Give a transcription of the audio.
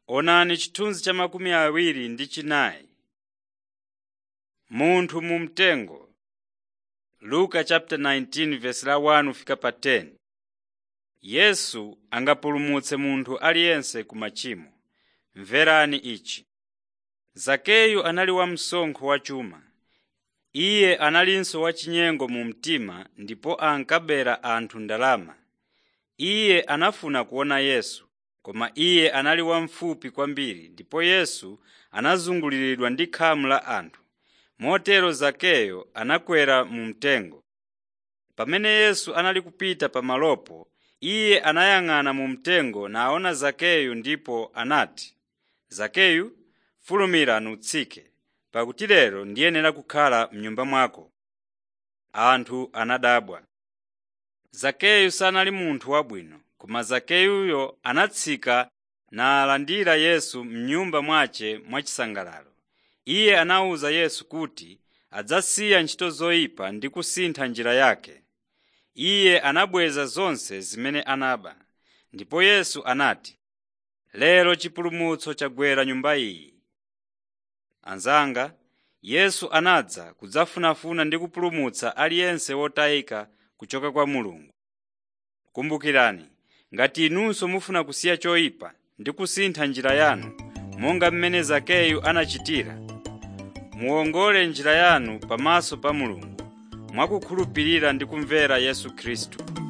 Onani chithunzi cha makumi awiri ndi chinayi. Munthu mu mtengo Luka chapter 19 verse la 1 fika pa 10. Yesu angapulumutse munthu aliyense ku machimo. Mverani ichi. Zakeyu anali wamsonkho wa chuma. Iye analinso wachinyengo mu mtima ndipo ankabera anthu ndalama. Iye anafuna kuona Yesu, koma iye anali wamfupi kwambiri ndipo Yesu anazunguliridwa ndi khamu la anthu. Motero Zakeyo anakwera mu mtengo. Pamene Yesu anali kupita pamalopo, iye anayang'ana mu mtengo naona Zakeyu ndipo anati, Zakeyu, fulumira nutsike, pakuti lero ndiyenera kukhala m'nyumba mwako. Anthu anadabwa. Zakeyu sanali munthu wabwino, koma Zakeyuyo anatsika nalandira Yesu m'nyumba mwace mwachisangalalo. Iye anawuza Yesu kuti adzasiya ntchito zoyipa ndi kusintha njira yake. Iye anabweza zonse zimene anaba. Ndipo Yesu anati, “Lero chipulumutso chagwera nyumba iyi.” Anzanga, Yesu anadza kudzafunafuna ndi kupulumutsa aliyense wotayika kuchoka kwa Mulungu. Kumbukirani, ngati inunso mufuna kusiya choyipa ndi kusintha njira yanu, monga mmene Zakeyu anachitira, muwongole njira yanu pamaso pa Mulungu mwakukhulupirira ndi kumvera Yesu Khristu.